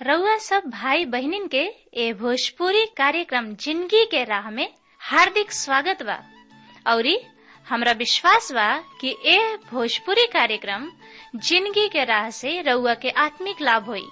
रउआ सब भाई बहिनीन के ए भोजपुरी कार्यक्रम जिंदगी के राह में हार्दिक स्वागत बा औरी हमरा विश्वास बा कि ए भोजपुरी कार्यक्रम जिंदगी के राह से रउआ के आत्मिक लाभ होई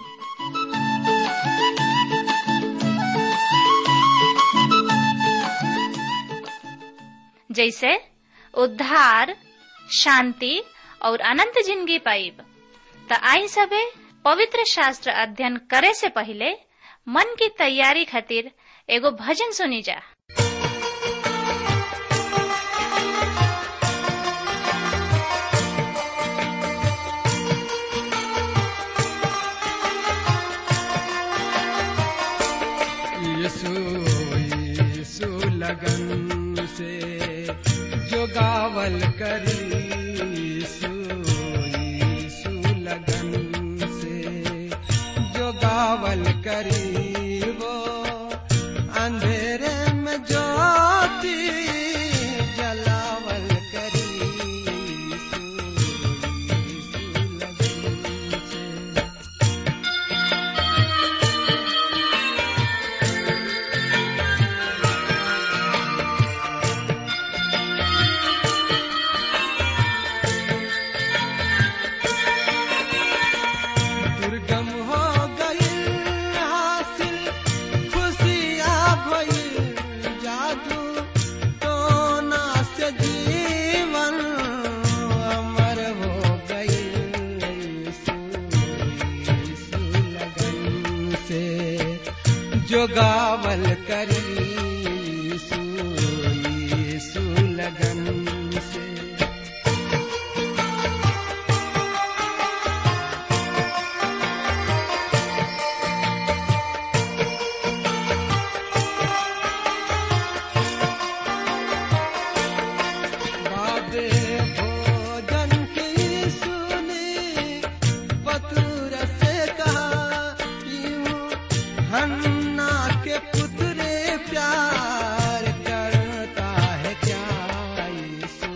जैसे उद्धार शांति और अनंत जिंदगी पाइब त आई सबे पवित्र शास्त्र अध्ययन करे से पहले मन की तैयारी खातिर एगो भजन सुनी जा यीशु यीशु लगन से जो गावल करी यीशु यीशु लगन से जो गावल करी वो अंधेरे में ज्योति जलावल करी यीशु यीशु लगन से दुर्गम हो गई हासिल खुशियाँ भई जादू टोना से जीवन अमर हो गई यीशु यीशु लगन से जो गावल करी यीशु यीशु लगन से बाबे भोजन की सुनी पथुर से कहा यूं हन्ना के पुत्रे प्यार करता है क्या यीशु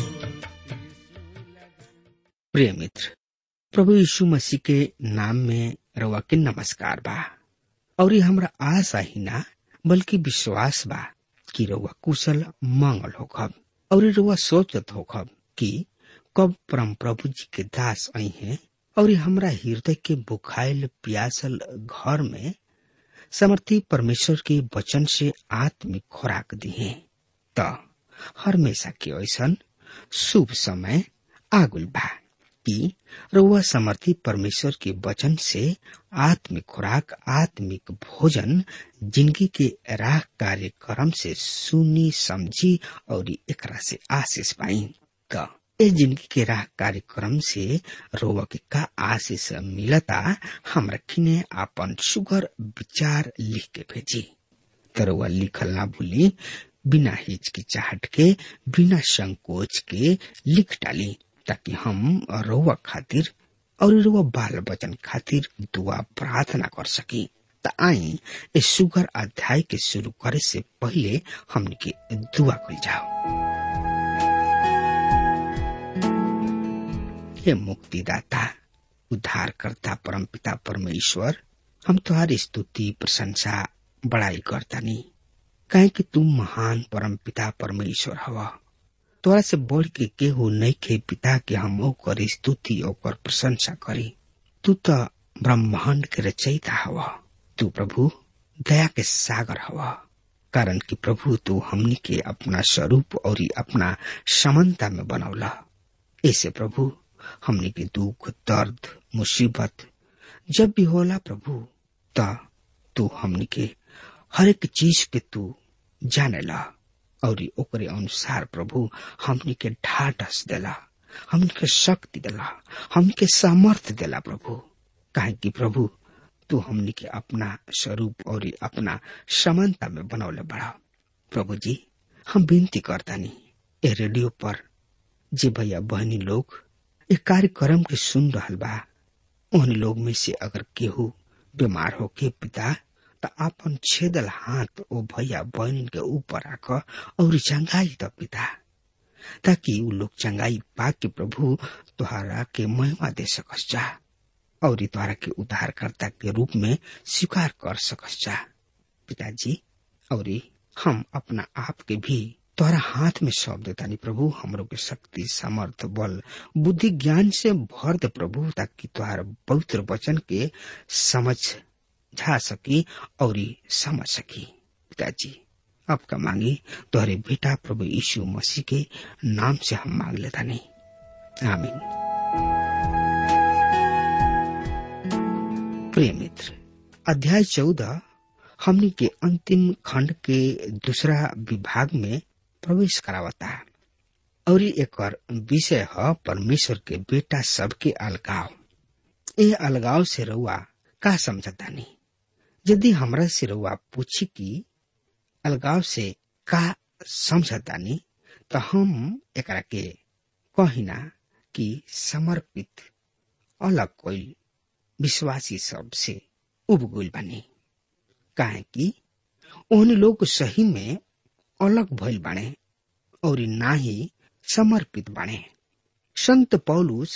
प्रिय मित्र प्रभु यीशु मसीह के नाम में रवा के नमस्कार बा और ये हमरा आशा ही ना बल्कि विश्वास बा कि रउआ कुशल मंगल होखब और ये रउआ सोचत होखब कि कब परम प्रभु जी के दास आई हैं और ये हमरा हृदय के बुखाइल प्यासल घर में समर्थी परमेश्वर के वचन से आत्मिक खुराक दिए त हमेशा के ऐसन शुभ समय आगुल बा कि रउआ समर्थी परमेश्वर के वचन से आत्मिक खुराक आत्मिक भोजन जिंदगी के राह कार्यक्रम से सुनी समझी और एकरा से आशीष पाई त ए जिंदगी के राह कार्यक्रम से रोवा के का आशीष मिलता हम रखिने आपन सुगर विचार लिख के भेजी तरुआ लिखल ना भूली बिना हिचकिचाहट के बिना संकोच के लिख डाली ताकि हम रउआ खातिर और रउआ बाल बचन खातिर दुआ प्रार्थना कर सकी त आई ए सुगर अध्याय के शुरू करे से पहले हमने के दुआ कल जाओ हे मुक्तिदाता उद्धारकर्ता परमपिता परमेश्वर हम तुम्हारी स्तुति प्रशंसा बड़ाई करतानी काहे कि तू महान परमपिता परमेश्वर हवा तोरा से बढ़ के केहू नहीं के पिता के हम ओकर स्तुति ओकर प्रशंसा करी तू तो ब्रह्मांड के रचयिता हवा तू प्रभु दया के सागर हवा कारण कि प्रभु तू हमनी के अपना स्वरूप और अपना समानता में बनौला ऐसे प्रभु हमनी के दुख दर्द मुसीबत जब भी होला प्रभु त तू हमनी के हर एक चीज के तू जानेला और ओकरे अनुसार प्रभु हमनी के ढाढ़स देला हमनी के शक्ति देला हमनी के सामर्थ्य देला प्रभु काहे कि प्रभु तू हमनी के अपना स्वरूप और अपना समानता में बनौले बड़ा प्रभु जी हम विनती करतानी ए रेडियो पर जे भैया बहनी लोग ए कार्यक्रम के सुन रहल बा उन लोग में से अगर केहू बीमार होके पिता त आपन छेदल हाथ ओ भैया बहन के ऊपर रख और चंगाई द पिता ताकि उ लोग चंगाई पा के प्रभु तुहारा के महिमा दे सकस जा और द्वारा के उद्धारकर्ता के रूप में स्वीकार कर सकस जा पिताजी और हम अपना आप के भी तोहरा हाथ में सौंप देतानी प्रभु हमरो के शक्ति सामर्थ बल बुद्धि ज्ञान से भर दे प्रभु ताकि तुहार पवित्र वचन के समझ झा सकी और समझ सकी पिताजी आपका मांगी तोहरे बेटा प्रभु यीशु मसीह के नाम से हम मांग लेता नहीं आमीन प्रिय मित्र अध्याय चौदह हमनी के अंतिम खंड के दूसरा विभाग में प्रवेश करावता और एक विषय है परमेश्वर के बेटा सबके अलगाव ये अलगाव से रउआ का समझता नहीं यदि हमरा से रउआ पूछी कि अलगाव से का समझता नहीं तो हम एकरा के कहिना कि समर्पित अलग कोई विश्वासी सब से उबगुल बनी काहे कि उन लोग सही में अलग भइल बाणे और ना ही समर्पित बाणे संत पौलुस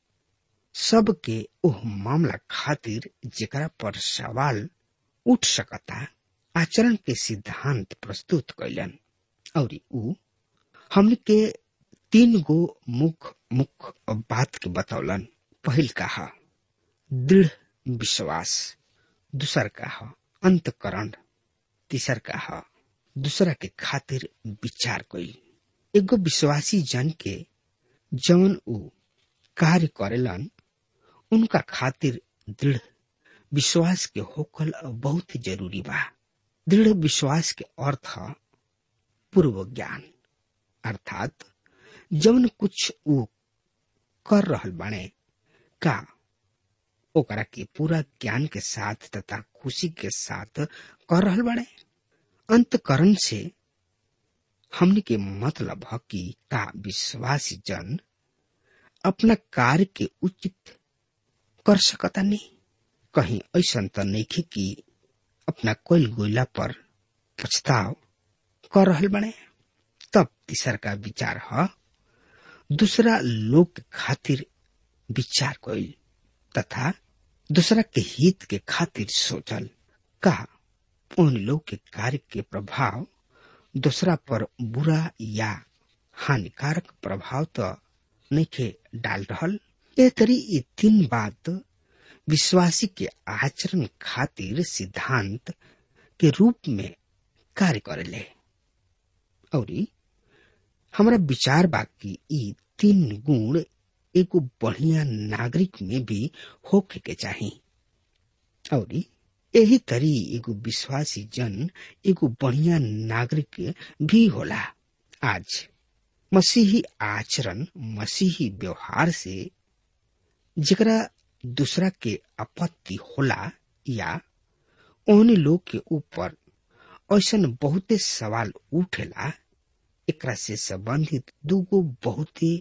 सबके ओह मामला खातिर जेकरा पर सवाल उठ सकता आचरण के सिद्धांत प्रस्तुत कैलन और ऊ हमने के तीन गो मुख मुख बात के बतौलन पहिल कहा दृढ़ विश्वास दूसर कहा अंतकरण तीसर कहा दूसरा के खातिर विचार कइल एगो विश्वासी जन के जवन ऊ कार्य करेलन उनका खातिर दृढ़ विश्वास के होकल बहुत जरूरी बा दृढ़ विश्वास के अर्थ पूर्व ज्ञान अर्थात जवन कुछ ऊ कर रहल बाणे का ओकरा के पूरा ज्ञान के साथ तथा खुशी के साथ कर रहल बाड़े अंतकरण से हमने के मतलब है कि का विश्वासी जन अपना कार्य के उचित कर सकता नहीं कहीं ऐसा तो नहीं कि अपना कोई गोइला पर पछताव कर रहल बने तब तीसर का विचार है दूसरा लोग के खातिर विचार कोई तथा दूसरा के हित के खातिर सोचल का उन लोग के कार्य के प्रभाव दूसरा पर बुरा या हानिकारक प्रभाव तो नहीं के डाल रहल ए तरी ये तीन बात विश्वासी के आचरण खातिर सिद्धांत के रूप में कार्य करेले और हमारा विचार बा कि ई तीन गुण एगो बढ़िया नागरिक में भी होके के चाही और यही तरी एगो विश्वासी जन एगो बढ़िया नागरिक भी होला आज मसीही आचरण मसीही व्यवहार से जरा दूसरा के आपत्ति होला या ओहने लोग के ऊपर ऐसा बहुते सवाल उठेला एकरा से संबंधित दूगो बहुते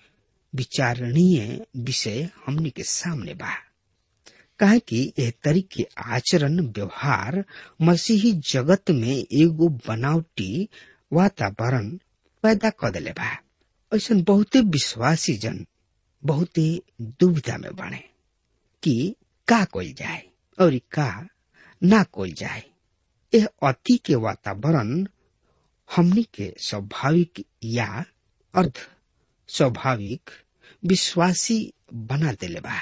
विचारणीय विषय हमनी के सामने बा काहे कि यह तरीके आचरण व्यवहार मसीही जगत में एगो बनावटी वातावरण पैदा कर दिले बा ऐसा बहुते विश्वासी जन बहुते दुविधा में बने कि का कोई जाए और का ना कोई जाए यह अति के वातावरण हमनी के स्वाभाविक या अर्ध स्वाभाविक विश्वासी बना देले बा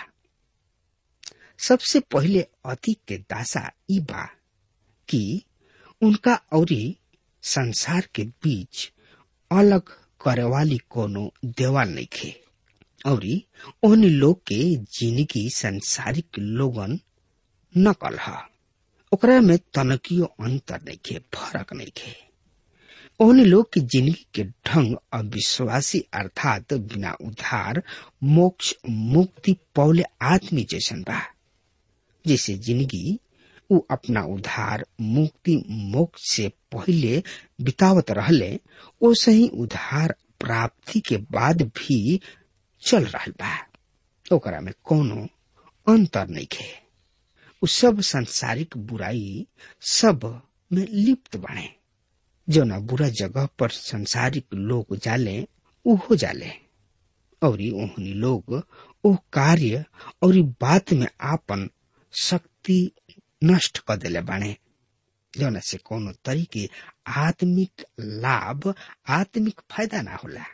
सबसे पहले अति के दासा ई बा कि उनका औरी संसार के बीच अलग करे वाली कोनो देवाल नहीं खे और ओहन लोग के जिंदगी संसारिक लोगन नकल है ओकरा में तनकियो अंतर नहीं खे फर्क नहीं खे ओहन लोग की जिंदगी के ढंग अविश्वासी अर्थात बिना उधार मोक्ष मुक्ति पौले आदमी जैसन बा जैसे जिंदगी उ अपना उधार मुक्ति मोक्ष से पहले बितावत रहले ओसे ही उधार प्राप्ति के बाद भी चल रहा बा ओकरा में कोनो अंतर नहीं खे उ सब सांसारिक बुराई सब में लिप्त बने जो न बुरा जगह पर संसारिक लोग जाले उहो जाले और ओहनी लोग ओ कार्य और बात में आपन शक्ति नष्ट कर दिले बाणे जौन से कोनो तरीके आत्मिक लाभ आत्मिक फायदा ना होला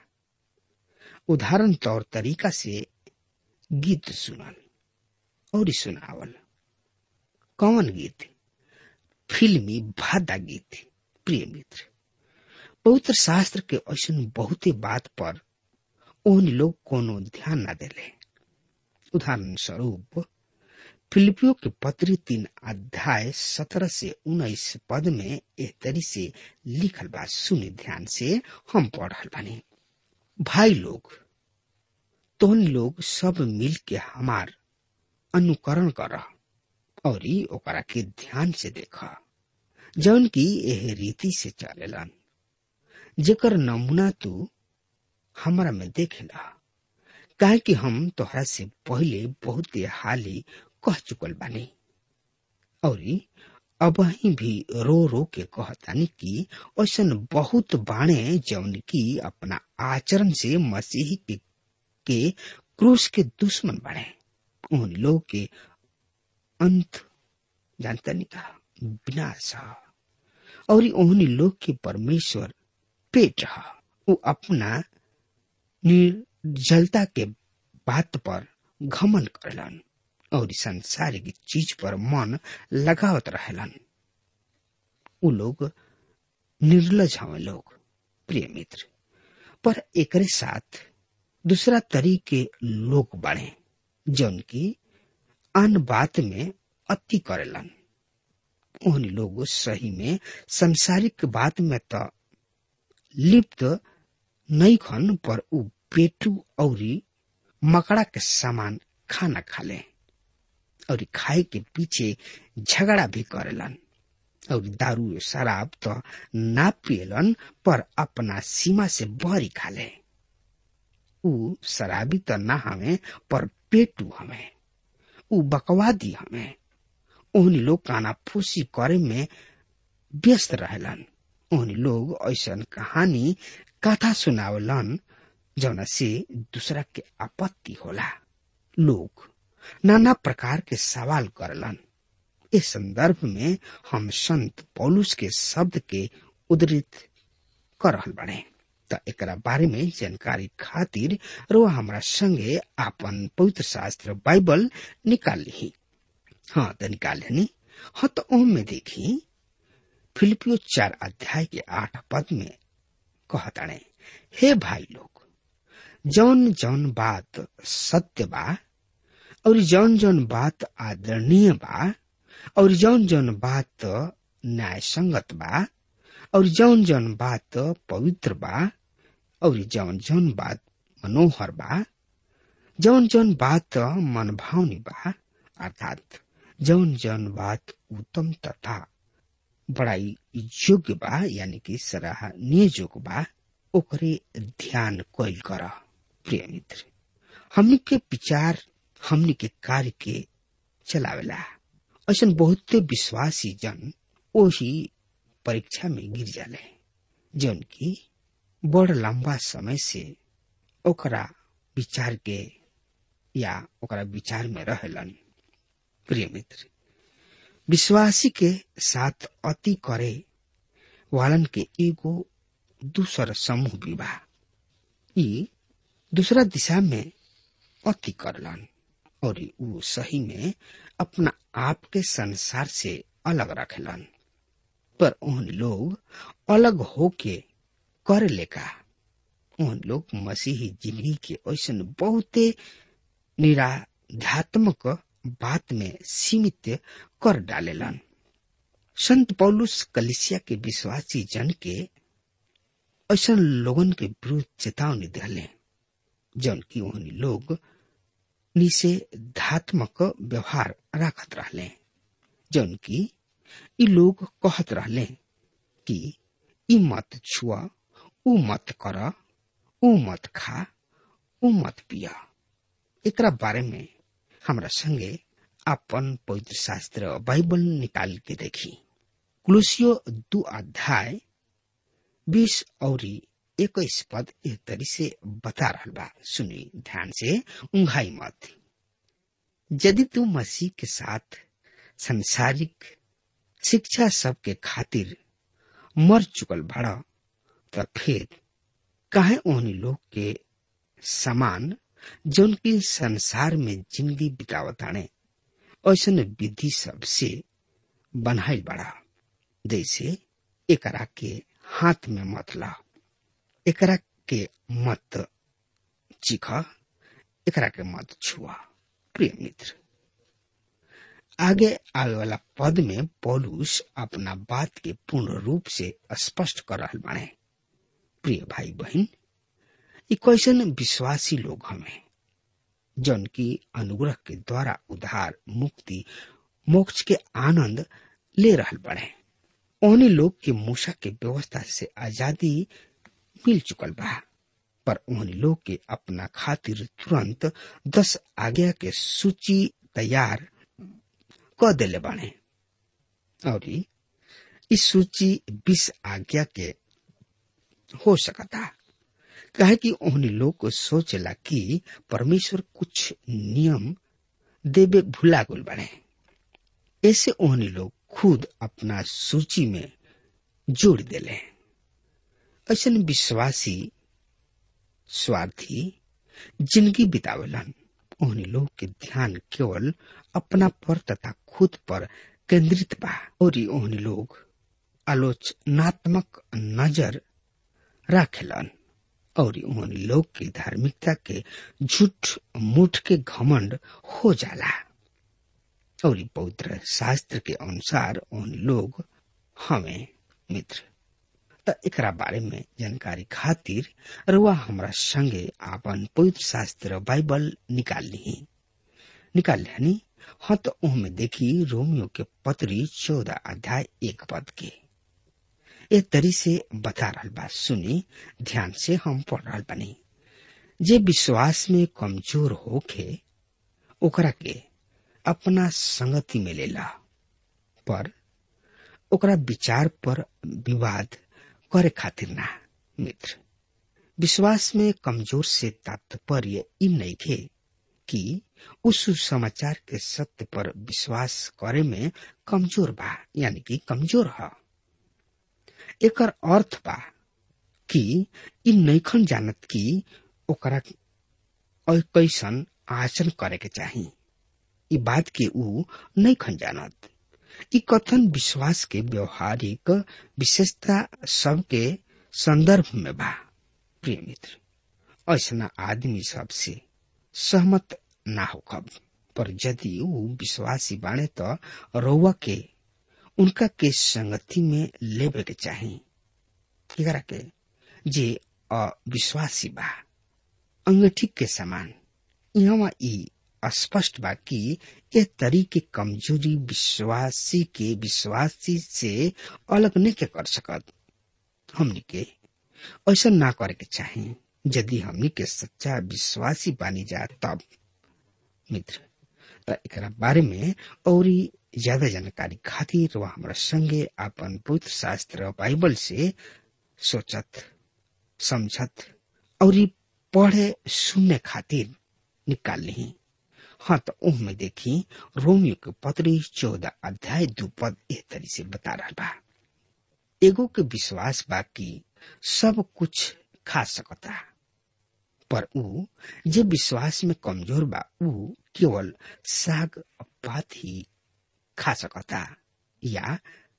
उदाहरण तौर तरीका से गीत सुनल और सुनावल कौन गीत फिल्मी भादा गीत प्रिय मित्र पवित्र शास्त्र के ऐसा बहुते बात पर उन लोग कोनो ध्यान न देले उदाहरण स्वरूप फिलिपियो के पत्री तीन अध्याय सत्रह से उन्नीस पद में एक तरी से लिखल बा सुनी ध्यान से हम पढ़ रहा बानी भाई लोग तोहन लोग सब मिल के हमार अनुकरण कर और ओकरा के ध्यान से देख जौन की एह रीति से चलेलन जेकर नमूना तू हमरा में देखेला काहे कि हम तोहरा से पहले बहुत हाली कह चुकल बानी और अब ही भी रो रो के कहतानी कि ऐसा बहुत बाणे जौन की अपना आचरण से मसीह के, के क्रूस के दुश्मन बने उन लोग के अंत जानता नहीं कहा विनाश और उन लोग के परमेश्वर पेट है वो अपना निर्जलता के बात पर घमन करलन और संसारिक चीज पर मन लगावत रहलन उ लोग निर्लज हवे लोग प्रिय मित्र पर एकरे साथ दूसरा तरीके लोग बढ़े जौन की अन बात में अति करेलन उन लोग सही में संसारिक बात में तो लिप्त नहीं खन पर उ पेटू और मकड़ा के सामान खाना खाले और खाए के पीछे झगड़ा भी करेलन और दारू शराब तो ना पियलन पर अपना सीमा से बहरी खाले उ शराबी तो ना हमें पर पेटू हमें उ बकवादी हमें उन लोग काना फूसी करे में व्यस्त रहलन उन लोग ऐसा कहानी कथा सुनावलन जौना से दूसरा के आपत्ति होला लोग नाना प्रकार के सवाल करलन इस संदर्भ में हम संत पौलुस के शब्द के उद्धृत कर रहल बने त एकरा बारे में जानकारी खातिर रो हमरा संगे आपन पवित्र शास्त्र बाइबल निकाल ली हाँ तो निकाल लेनी हाँ तो ओम में देखी फिलिपियो चार अध्याय के आठ पद में कहताणे हे भाई लोग जौन जौन बात सत्य बा और जौन जौन बात आदरणीय बा और जौन जौन बात न्याय संगत बा और जौन जौन बात पवित्र बा और जौन जौन बात मनोहर बा जौन जौन बात मनभावनी बा अर्थात जौन जौन बात उत्तम तथा बड़ाई योग्य बा यानी कि सराहनीय योग्य बा ओकरे ध्यान कोयल कर प्रिय मित्र हमनी के विचार हमनी के कार्य के चलावेला ऐसा बहुते विश्वासी जन वही परीक्षा में गिर जाले जौन की बड़ लंबा समय से ओकरा विचार के या ओकरा विचार में रहेलन प्रिय मित्र विश्वासी के साथ अति करे वालन के एगो दूसर समूह विवाह ई दूसरा दिशा में अति करलन और ऊ सही में अपना आप के संसार से अलग रखेलन पर उन लोग अलग होके कर लेका उन लोग मसीही जिंदगी के ऐसा बहुते निराध्यात्मक बात में सीमित कर डालेलन संत पौलुस कलिसिया के विश्वासी जन के ऐसा लोगन के विरुद्ध चेतावनी दिले जौन की उन लोग निषेधात्मक व्यवहार रखत रहले जौन की ई लोग कहत रहले कि ई मत छुआ ऊ मत कर ऊ मत खा ऊ मत पिया एकरा बारे में हमरा संगे अपन पवित्र शास्त्र बाइबल निकाल के देखी कुलुसियो दू अध्याय बीस और इक्कीस पद एह तरी से बता रहा बा सुनी ध्यान से उंघाई मत यदि तू मसीह के साथ संसारिक शिक्षा सबके खातिर मर चुकल भड़ा त फिर काहे ओहनी लोग के समान जौन की संसार में जिंदगी बितावताने ऐसन विधि सबसे बनाइल बड़ा जैसे एकरा के हाथ में मत ला एकरा के मत चिख एकरा के मत छुआ प्रिय मित्र आगे आवे वाला पद में पौलुस अपना बात के पूर्ण रूप से स्पष्ट कर रहा बने प्रिय भाई बहन ये कैसन विश्वासी लोग हमें जौन की अनुग्रह के द्वारा उधार मुक्ति मोक्ष के आनंद ले रहल बने ओहनी लोग के मूसा के व्यवस्था से आजादी मिल चुकल बा पर ओहनी लोग के अपना खातिर तुरंत दस आज्ञा के सूची तैयार क देले बाने और इस सूची बीस आज्ञा के हो सकता कहे कि ओहनी लोग को सोचला कि परमेश्वर कुछ नियम देवे भुला गुल बने ऐसे ओहनी लोग खुद अपना सूची में जोड़ देले ऐसा विश्वासी स्वार्थी जिंदगी बितावलन ओहनी लोग के ध्यान केवल अपना पर तथा खुद पर केंद्रित बा और ओहनी लोग आलोचनात्मक नजर राखेलन और ओहनी लोग की धार्मिकता के झूठ मूठ के घमंड हो जाला और पवित्र शास्त्र के अनुसार उन लोग हमें मित्र त एकरा बारे में जानकारी खातिर रुआ हमरा संगे आपन पवित्र शास्त्र बाइबल निकाल ली निकाल लेनी हाँ तो में देखी रोमियो के पत्री चौदह अध्याय एक पद के ए तरी से बता रहा बा सुनी ध्यान से हम पढ़ रहा बनी जे विश्वास में कमजोर होके ओकरा के अपना संगति में लेला पर ओकरा विचार पर विवाद करे खातिर ना मित्र विश्वास में कमजोर से तात्पर्य इ नहीं खे कि उस समाचार के सत्य पर विश्वास करे में कमजोर बा यानी कि कमजोर है एकर अर्थ बा कि इ नैखन जानत कि ओकरा कैसन आचरण करे के चाही इ बात के ऊ नहीं खन जानत इ कथन विश्वास के व्यवहारिक विशेषता सब के संदर्भ में बा प्रिय मित्र ऐसा आदमी सबसे सहमत ना हो कब पर यदि ऊ विश्वासी बाणे तो रउआ के उनका के संगति में लेवे के चाही एकरा के जे अविश्वासी बा अंगठी के समान यहाँ ई स्पष्ट बा कि यह तरीके कमजोरी विश्वासी के विश्वासी से अलग नहीं के कर सकत हमनी के ऐसा ना करे के चाहे यदि हमनी के सच्चा विश्वासी बानी जा तब मित्र त एकरा बारे में और ज्यादा जानकारी खातिर वह हमारा संगे अपन पवित्र शास्त्र बाइबल से सोचत समझत और पढ़े सुनने खातिर निकाल ली हाँ तो उह में देखी रोमियो के पत्री चौदह अध्याय दो पद एह तरी से बता रहा बा एगो के विश्वास बा कि सब कुछ खा सकता पर ऊ जे विश्वास में कमजोर बा ऊ केवल साग पात ही खा सकता या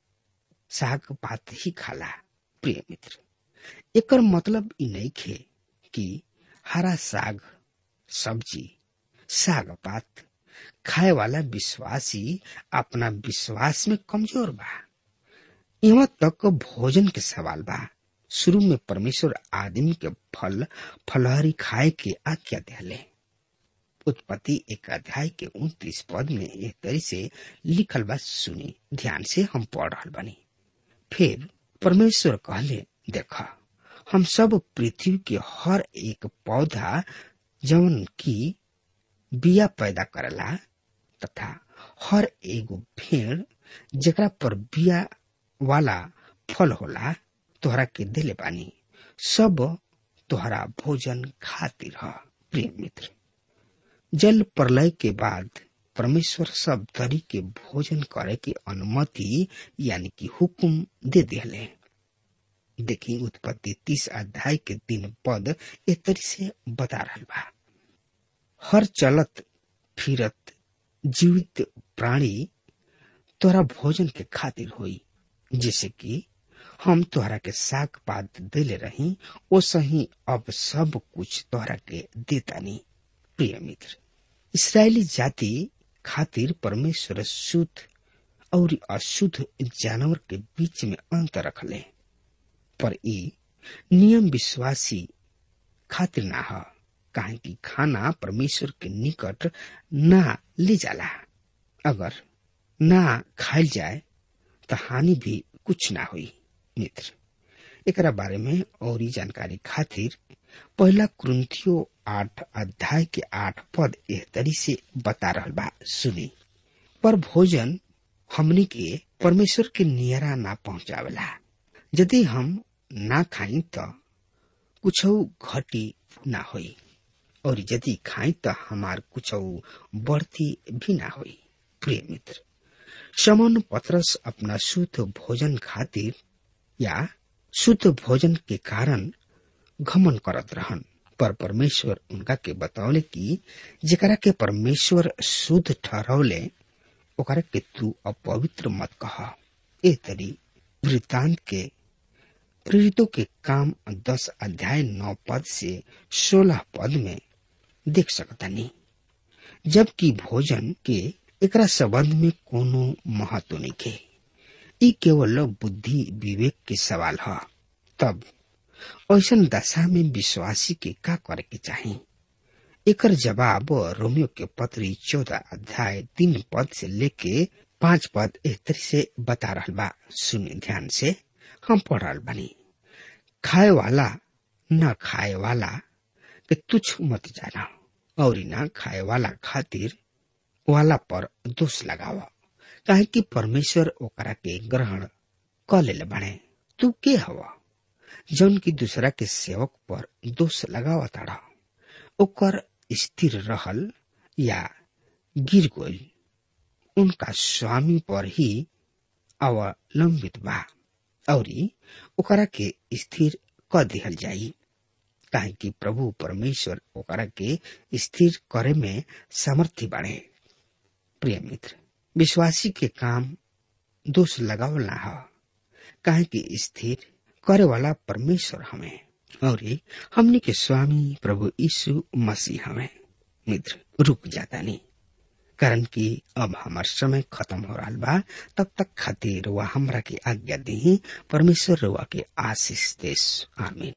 साग पात ही खाला प्रिय मित्र एकर मतलब इ नहीं खे कि हरा साग सब्जी साग पात खाए वाला विश्वासी अपना विश्वास में कमजोर बा यहाँ तक भोजन के सवाल बा शुरू में परमेश्वर आदमी के फल फलहरी खाए के आज्ञा दिले उत्पत्ति एक अध्याय के उन्तीस पद में एक तरी से लिखल बा सुनी ध्यान से हम पढ़ रहा बनी फिर परमेश्वर कहले देखा हम सब पृथ्वी के हर एक पौधा जवन की बिया पैदा करला तथा हर एगो भेड़ जेकरा पर बिया वाला फल होला तोहरा के दिले बानी सब तोहरा भोजन खातिर ह प्रिय मित्र जल प्रलय के बाद परमेश्वर सब तरी के भोजन करे के अनुमति यानी कि हुकुम दे दिले देखी उत्पत्ति तीस अध्याय के तीन पद ए तरी से बता रहा बा हर चलत फिरत जीवित प्राणी तोरा भोजन के खातिर होई जैसे कि हम तोहरा के साग पात देले रही ओ सही अब सब कुछ तोहरा के देतानी प्रिय मित्र इसराइली जाति खातिर परमेश्वर शुद्ध और अशुद्ध जानवर के बीच में अंतर रखले पर ई नियम विश्वासी खातिर ना ह काहे कि खाना परमेश्वर के निकट ना ले जाला अगर ना खाइल जाए तो हानि भी कुछ ना हुई मित्र एकरा बारे में और जानकारी खातिर पहला क्रंथियो आठ अध्याय के आठ पद एह तरी से बता रहल बा सुनी पर भोजन हमनी के परमेश्वर के नियरा ना पहुंचावेला यदि हम ना खाई तो कुछ घटी ना होई और यदि खाई तो हमार कुछ बढ़ती भी ना होई प्रिय मित्र समन पत्रस अपना शुद्ध भोजन खातिर या शुद्ध भोजन के कारण घमन करत रहन पर परमेश्वर उनका के बतौले कि जेकरा के परमेश्वर शुद्ध ठहरौले ओकरा के तू अपवित्र मत कह ए तरी वृत्तांत के प्रेरितों के काम दस अध्याय नौ पद से सोलह पद में देख सकतानी जबकि भोजन के एकरा संबंध में कोनो महत्व नहीं के ई केवल बुद्धि विवेक के सवाल है तब ऐसन दशा में विश्वासी के का करे के चाही एकर जवाब रोमियो के पत्री चौदह अध्याय तीन पद से लेके पांच पद एहतर से बता रहा बा सुने ध्यान से हम पढ़ रहा बनी खाए वाला न खाए वाला के तुच्छ मत जाना और न खाए वाला खातिर वाला पर दोष लगावा काहे कि परमेश्वर ओकरा के ग्रहण क ले बने तू के हवा जौन की दूसरा के सेवक पर दोष लगावा ताड़ा ओकर स्थिर रहल या गिर गई उनका स्वामी पर ही अवलंबित बा और ओकरा के स्थिर क दिहल जाई काहे कि प्रभु परमेश्वर ओकरा के स्थिर करे में समर्थी बाड़े प्रिय मित्र विश्वासी के काम दोष लगावल ना ह काहे कि स्थिर करे वाला परमेश्वर हमें और हमने के स्वामी प्रभु यीशु मसीह हमें मित्र रुक जाता नहीं कारण कि अब हमार समय खत्म हो रहा बा तब तक खातिर वह हमरा के आज्ञा दी परमेश्वर रुआ के आशीष देश आमीन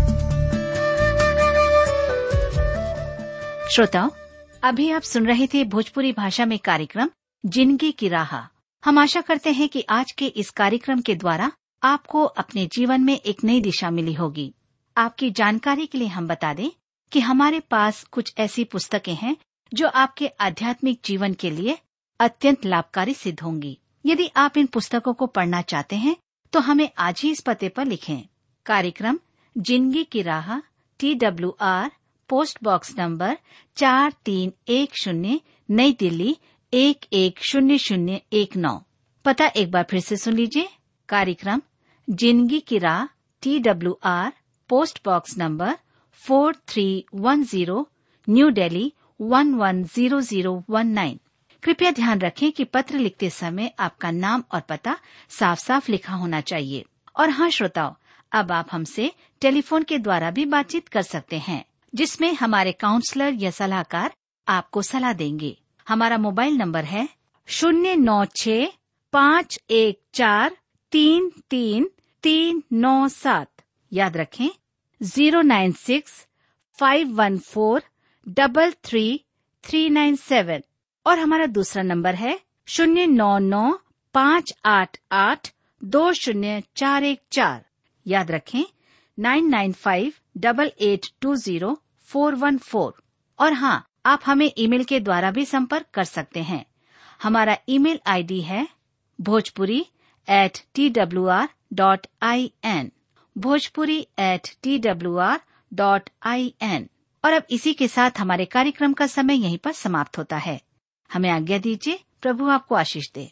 श्रोताओं अभी आप सुन रहे थे भोजपुरी भाषा में कार्यक्रम जिंदगी की राह हम आशा करते हैं कि आज के इस कार्यक्रम के द्वारा आपको अपने जीवन में एक नई दिशा मिली होगी आपकी जानकारी के लिए हम बता दें कि हमारे पास कुछ ऐसी पुस्तकें हैं जो आपके आध्यात्मिक जीवन के लिए अत्यंत लाभकारी सिद्ध होंगी यदि आप इन पुस्तकों को पढ़ना चाहते हैं तो हमें आज ही इस पते पर लिखें कार्यक्रम जिंदगी की राह T W R post box number चार तीन एक शून्य नई दिल्ली एक एक शून्य शून्य एक नौ पता एक बार फिर से सुन लीजिए कार्यक्रम जिंदगी की राह T W R post box number four three one zero new Delhi one one zero zero one nine कृपया ध्यान रखें कि पत्र लिखते समय आपका नाम और पता साफ साफ लिखा होना चाहिए और हाँ श्रोताओं अब आप हमसे टेलीफोन के द्वारा भी बातचीत कर सकते हैं जिसमें हमारे काउंसलर या सलाहकार आपको सलाह देंगे हमारा मोबाइल नंबर है शून्य नौ छ पाँच एक चार तीन तीन तीन नौ सात याद रखें zero nine six five one four double three three nine seven और हमारा दूसरा नंबर है शून्य नौ नौ पाँच आठ आठ दो शून्य चार एक चार याद रखें nine nine five double eight two zero four one four और हाँ आप हमें ईमेल के द्वारा भी संपर्क कर सकते हैं हमारा ईमेल आईडी है Bhojpuri at T W R dot I N Bhojpuri at T W R dot I N और अब इसी के साथ हमारे कार्यक्रम का समय यहीं पर समाप्त होता है हमें आज्ञा दीजिए प्रभु आपको आशीष दे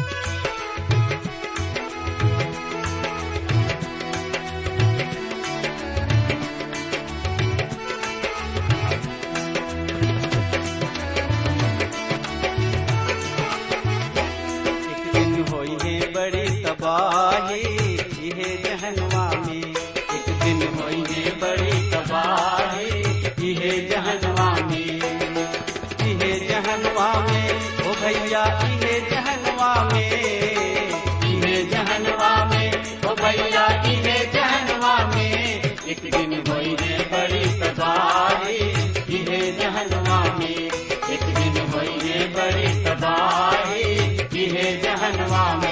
एक दिन होई है बड़ी तबाही इहे जहनवा में एक दिन होई है बड़ी तबाही इहे जहनवा में इहे जहनवा में ओ भैया इहे जहनवा में इहे जहनवा में ओ भैया इहे जहनवा में एक दिन होई है बड़ी तबाही इहे जहनवा में एक दिन होई है बड़ी तबाही इहे जहनवा में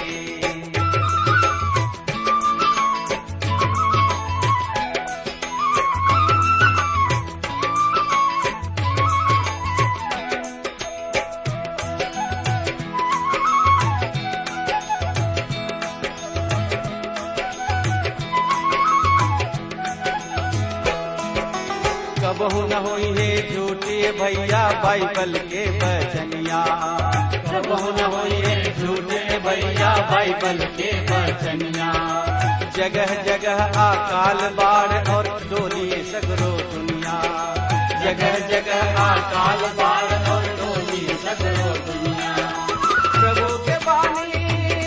कबहू न होई है झूठे भैया बाइबल के बचनिया कबहू न होई है झूठे भैया बाइबल के बचनिया जगह जगह अकाल बाढ़ और डोली सगरो दुनिया जगह जगह अकाल बाढ़ और डोली सगरो दुनिया प्रभु के बानी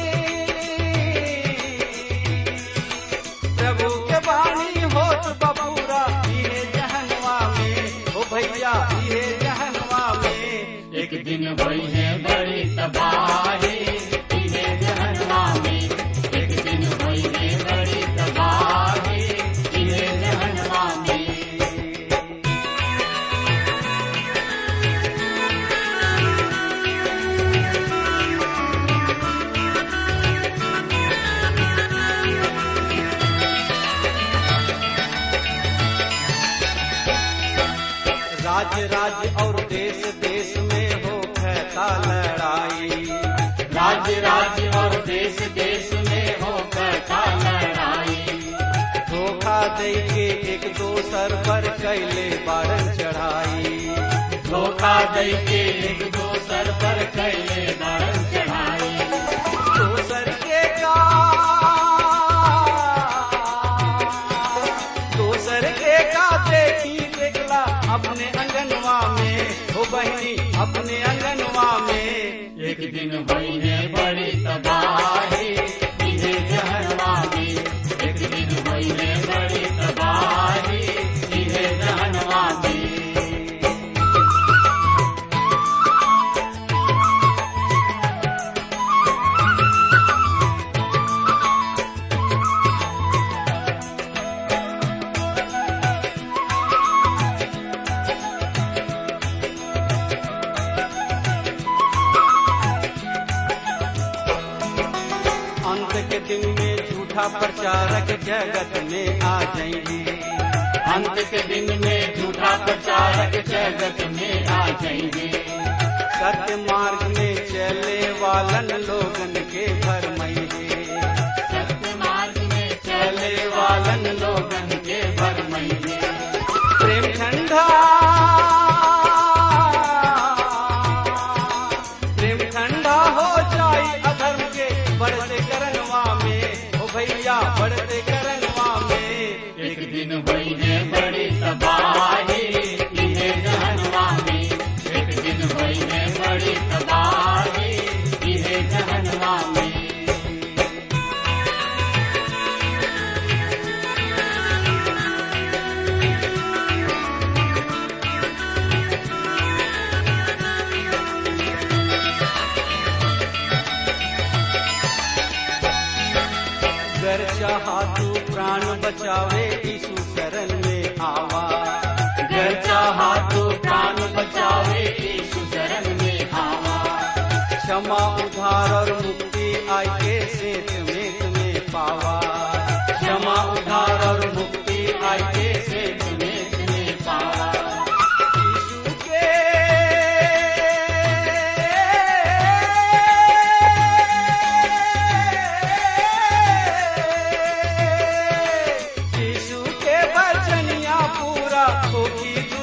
प्रभु के बानी होत बबूरा इहे जहनवा में ओ भैया इहे जहनवा में एक दिन भई है बड़ी तबाही इहे जहनवा में एक दिन भई है बड़ी तबाही इहे जहनवा में राज्य राज्य और देश देश में हो कहता लड़ाई राज्य राज्य और देश देश में हो कहता लड़ाई धोखा दे के एक दोसर पर कैले बारन चढ़ाई धोखा दे के एक दोसर पर कैले बारन चढ़ाई दोसर के का दोसर के का देखी देखला अपने अंगनवा में हो बहनी अपने अंगनवा में एक दिन भई है बड़ी तबाही इहे जहनवा में एक दिन भई है बड़ी तबाही इहे जहनवा में अंत के दिन में झूठा प्रचारक जगत में आ जाएंगे अंत के दिन में झूठा प्रचारक जगत में आ जाएंगे सत्य मार्ग में चले वालन लोगन के भरमैये सत्य मार्ग में चले वालन लोगन के भरमैये प्रेम ठंडा प्रेम ठंडा हो जाई अधर्म के बढ़ते करनवा में ओ भैया बढ़ते करनवा में एक दिन भई है बड़ी तबाही इहे जहनवा में एक दिन भई है बड़ी तबाही इहे जहनवा में गर चाहा तू प्राण बचावे यीशु शरण में आवा गर चाहा तू प्राण बचावे यीशु शरण में आवा क्षमा उधार और मुक्ति आई के सेत में तुम्हें पावा क्षमा उधार और मुक्ति आई के सेत में तुम्हें पावा यीशु के होगी